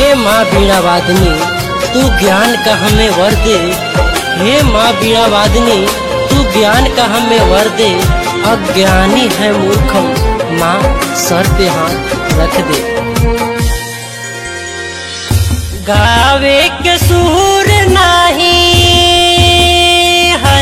हे माँ बीणा वादनी तू ज्ञान का हमें वर दे हे माँ बीणा वादनी तू ज्ञान का हमें वर दे अज्ञानी है मूर्खम माँ सर पे हाथ रख दे गावे के सूर नहीं है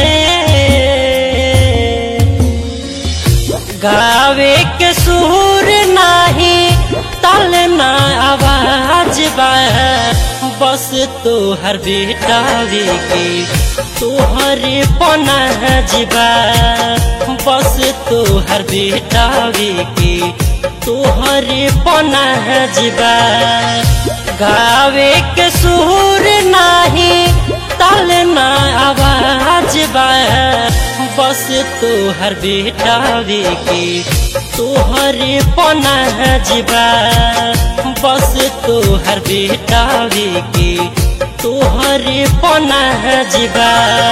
गावे के सूर नहीं तल ना आवाज बा बस तोहर बेटावे के तोहरे पनाजबा बस तोहर बेटावे के तोहरे पनाजबा गावे के सूर नहीं तल ना आवाज बा बस तोहर बेटावे के तोहरे पनाजबा बस तोहर बेटावे के तोहरे पनाजबा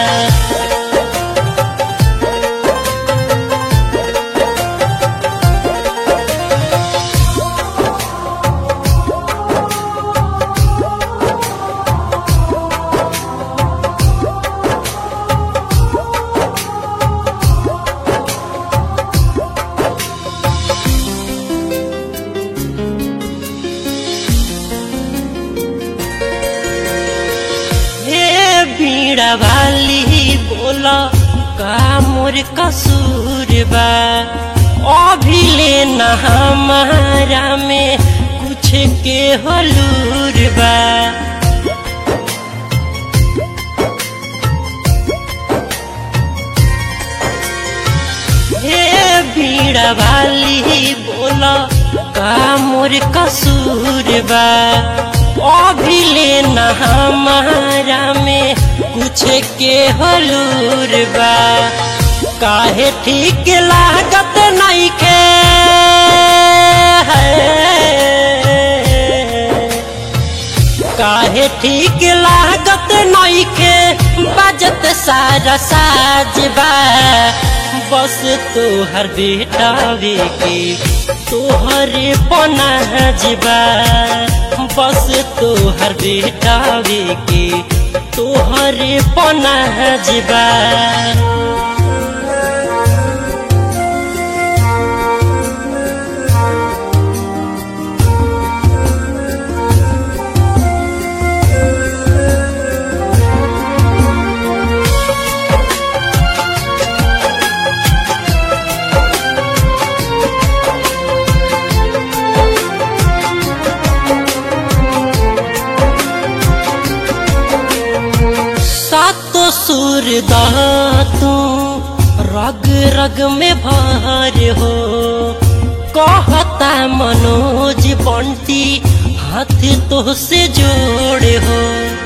हे बीड़ा वाली बोला का मोर कसूर बा अभी लेना हमारा में कुछ के हलूर बा हे बीड़ा वाली बोला का मोर कसूर बा अभी लेना हमारा में कुछ के हलूर बा काहे ठीक लागत नहीं के काहे ठीक लागत नहीं के बजत सारा साजबा बस तोहर बेटावे के तोहरे पनाजबा बस तोहर बेटावे के तोहरे पनाजबा सातो सुर तू रग रग में भार हो कहता मनोज बंटी हाथ तो से जोड़े हो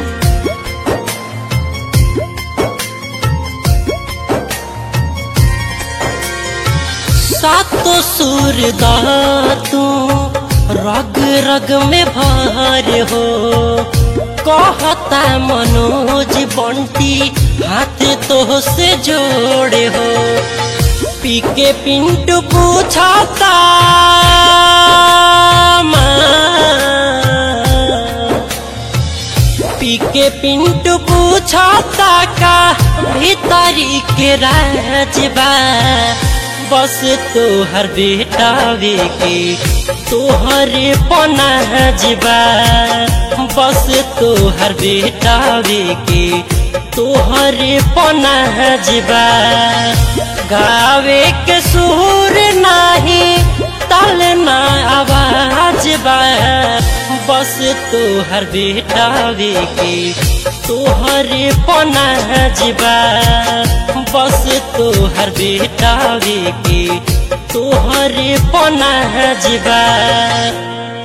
सातो सुर तू रग रग में भार हो कहता मनोज बंटी हाथ तो से जोड़े हो पी के पिंटू पूछता पी के पिंटू पूछता का भीतरी के राजबा बस तोहर बेटावे के तोहरे पनाजबा बस तोहर बेटावे के तोहरे पनाजबा गावे के सूर नहीं तल ना आवाज बा बस तोहर बेटावे के तोहरे पनाजबा बस तोहर बेटावे के तोहरे पनाजबा